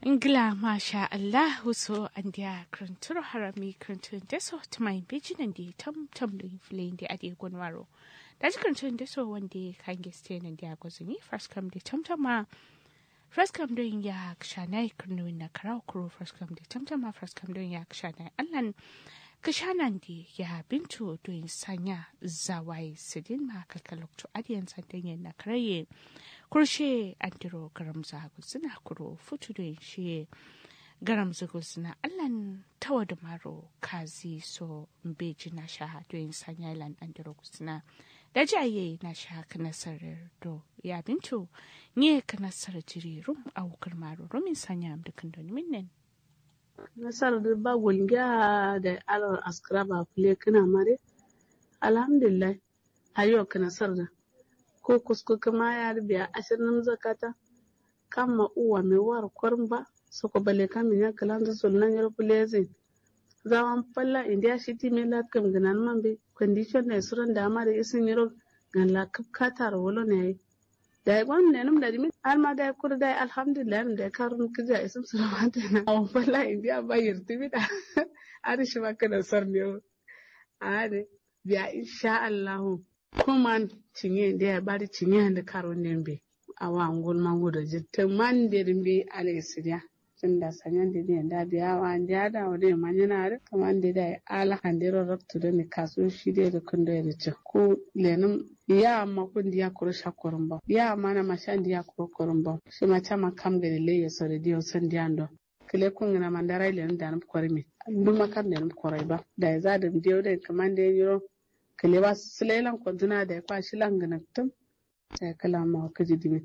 Ingila masha Allah so andia kruntur harami kruntun deso tumai bijinan di tam tam da inflin di adi gonwaro. Da ji kruntun deso wanda kan geste nan dia gozuni first come di tam tam ma first come doing ya kshanai krunu na karau kuro first come di tam tam ma first come doing ya kshanai allan kashanan di ya bintu doing sanya zawai sidin ma kalkalok to adiyan sandan na karaye kurshe andiro garam zagu suna kuro futu da shi garam zagu suna allan tawa da maro kazi so mbeji na sha doyin sanya ilan andiro suna da jaye na sha kana sarar do ya bintu nye kana sarar jiri rum a wukar maro rumin sanya am da kandoni minnen nasar da ba gulga da alar askara ba kule kana mare alhamdulillah ayo kana sar da ko kusku kama ya biya ashirin zakata kama uwa mai war kwarin ba soko bale kami ya kalanda sunan yar kulezin zawan falla india shiti mai latkam ganan man be condition ne suran da ma da isin yaro gan la katar wolo ne da gwan ne num da dimi alma da kur da alhamdulillah da karun kija isin suran ta na awan falla india ba yirti bi da arishi ma kana sar ne ade biya insha Allah kuma cinye da ya bari cinye da karo nembe awa ngol mangudo jitte mandir mbi ale sidia tunda sanyan de ne da biya wa ndia da wode manyana re kaman de da ala handiro rabtu da ni kaso shi de da kundo ya ce ko lenum ya ma kun dia kuro shakorun ba ya ma na mashan dia kuro korun ba shi ma chama kam gari le ya sore dio san dia ndo kile kun na mandara ile da nan korimi duma kan da nan korai ba da ya za da dio da kaman de yiro kele ba silelan kwantuna da ya kwashi langanaktum da ya kala ma ka jidimin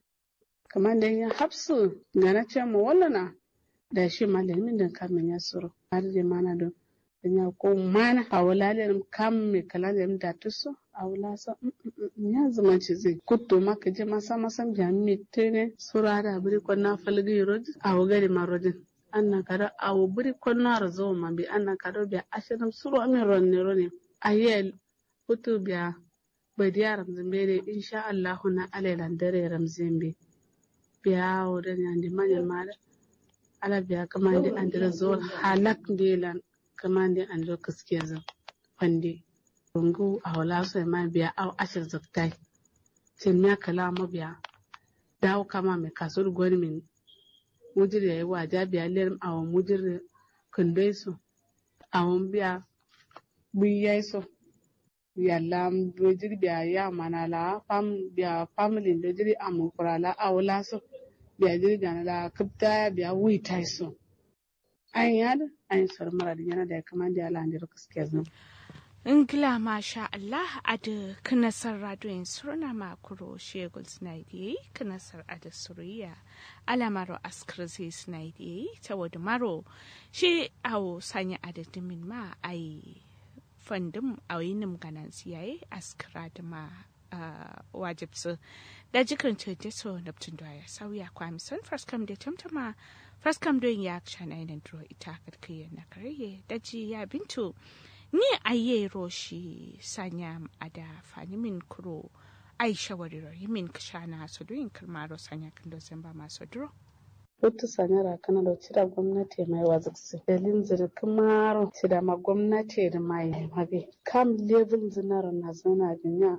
kamar da ya hapsu ga na ce mu wallana da shi malamin da kamin ya suru har da mana don ya ko mana a wulalin kam me kala da da tusu a wula sa ya zama ci zai kutto maka je masa masam jami tene sura da biri kwanna falgi rodi a wugari marojin anna kada a biri kwanna razo ma bi anna kada bi ashirin suru amin ronne ronne ayel hutu biya badiya ramzimbe insha Allahu na alailan dare ramzimbe biya wurin yandi manyan mara ala biya kamandi andira zuwa halak delan kamandi andira kaskiya zan fande rungu a wala so ma biya au ashir zaktai tin miya kala ma biya dawo kama mai kasur gwani min mujir yayi waja biya ler awon mujir kundai su awon biya buyai so yalla do jiri biya ya mana la fam biya family do jiri amu kurala awla so biya jiri gana la kapta biya wi tai so an yad an sar mara da yana da kaman da ala ndiro kaske zan Ingila masha Allah ada kanasar radoyin surna makuro shegul snaidi kanasar ada suriya alamaro askar zai snaidi ta wadu maro shi awo sanya adadimin ma ai fandin a yinin ganan siyaye askara da ma wajibsu da jikin ce so neptun da ya sauya kwami son faskam da tamtama faskam don ya shana yanar duro ita karkiyar na karye da ji ya bintu ni aye roshi sanya ada fanimin kuro ai shawarar yimin kashana su doyin kalmaro sanya kan dozin ba masu duro Hutu sanyara kana da cira gwamnati mai waziksi. Dalin zirkin maro cira ma gwamnati da mai mabe. Kam level zinar na zana dunya.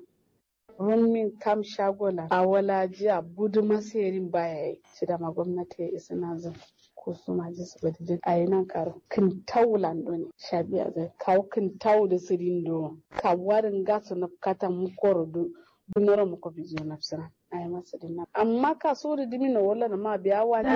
Rumin kam shagola a wala jiya budu masayarin baya yi. Cira ma gwamnati ya isa na zan. Ko su ma ji su bada a yi nan karo. Kin taulan ne. Shabiya zai kawo kin tau da sirin do. Kawarin gasu na kata mukoro do. Dunoro muko bizo na fisiran. ay masadina amma ka suri dimina wala na ma biya wa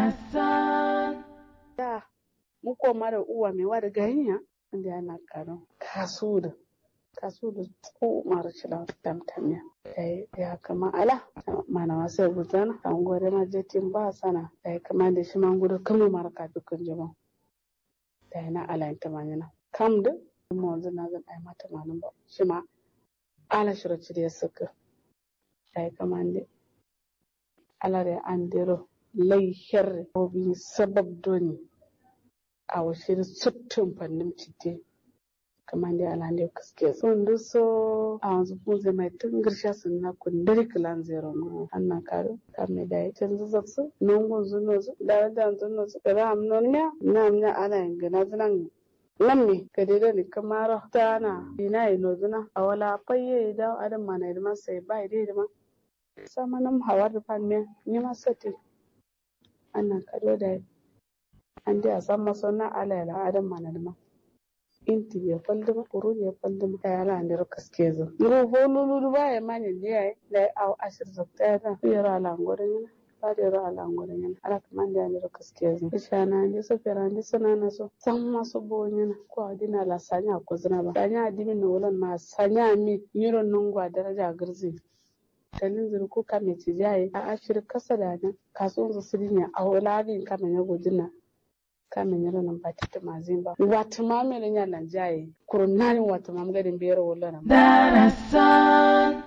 da muko mara uwa mai wa da ganya inda yana karo ka suri ka suri ko mara shila tamtamiya da ya kama ala mana masu gudana an gore ma jetin ba sana da ya kama da shi man gudu kama mara ka dukkan jama da yana ala ita manyana kam da kuma wanzu na zan ai mata manin ba shi ma ala shiraci da ya suka ay kamande alare andiro lay herre obi sabab doni awa shiri sottum pannim cidde kamande alande kaske so ndu so awanzu punze mai tungirsha sunna kundari kilan zero no anna karo kamme dai canzu zaksu nongo zuno zu da da zuno zu da am non nya nam nya ala ngana zunan lamme kadida ni kamara tana ina ino zuna awala payye da adam mana idma sai bai dai idma sama nam hawar pan me ni ma sati anna kado dai ande a san maso na ala ila adam mana idma inti ya falduma kuru ya falduma ta yala ande ro kaske zo ro bolulu ba ya manya ne da aw ashir zakta ya da yara ala ngore ne ba da yara ala ngore ne ala kaman da ande ro kaske zo ishana ande so fera ande sana na so san maso bo ne ko adina la sanya ko zina ba sanya adimi no wolan ma sanya mi yiro nungwa daraja girzi talin zuru ko kame ci jaye a ashir kasa da nan kasuwan su sirinya a wulabin kame ya gudina kame nyalo nan bati ta mazimba wata mamele nya nan jaye kurunani wata mam gadin biyar wulana darasan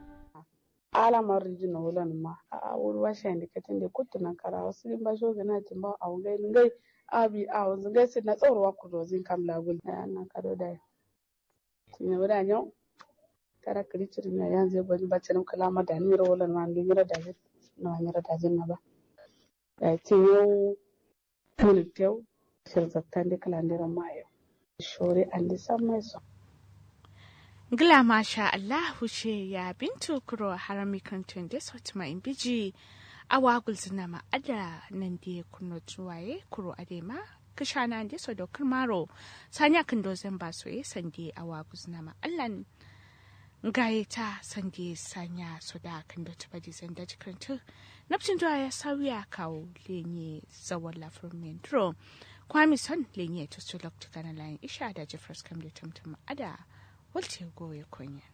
ala mariji na wulana ma a wuri washe indi katin da kutu na kara wasu din ba sho gana tin ba a ngai ngai abi a wanzu gai sai na tsawarwa ku dozin kam lagul na na kado da tinya wada nyau tara kiri cirin ya yanzu ba ni bacin kalama da ni ro wulana ma ni ra da na ni ra da na ba da tiyo tuni tew shirzattande kalandiran mayo shore andi sammai so Gila masha Allah ce ya bintu kuro harami kantun da sauti ma in biji a wagul zina ma ada nan da kuno tuwaye kuro adema kishana da so da kurmaro sanya kan dozan ba so sande a wagul zina ma Allah gaye ta sande sanya so da kan da ta badi zan da jikantu nafcin zuwa ya sauya kawo lenye zawon lafiyar mentro kwami son lenye to su lokta kana layin isha da jeffers kam da tamtam ada walce goye kunya